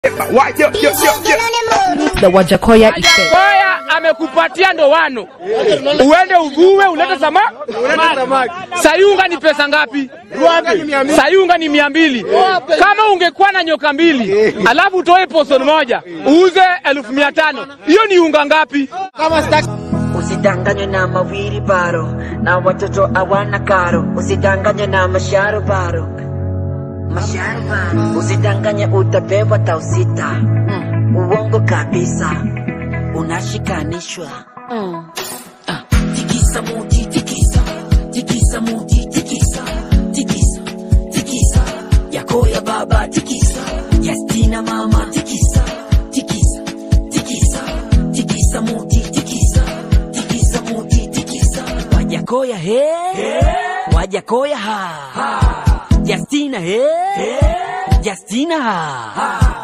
Why, yo, yo, yo, yo. The Wajakoya effect. Koya amekupatia ndoano, uende uvue ulete sama sayunga ni pesa ngapi? Sayunga ni mia mbili. Kama ungekuwa na nyoka mbili alafu utoe poson moja uuze elfu mia tano hiyo ni unga ngapi? Usidanganywe na mawili baro na watoto hawana karo. Usidanganywe na masharo baro, masharo baro. Usidanganye utapewa tau sita, uongo kabisa, unashikanishwa. Ah, Tikisa muti, tikisa, tikisa muti, tikisa, tikisa, tikisa, yako ya baba, tikisa, yastina mama, tikisa, tikisa, tikisa, tikisa muti, tikisa, tikisa muti, tikisa, wajakoya he, wajakoya ha, Justina he, Justina ha.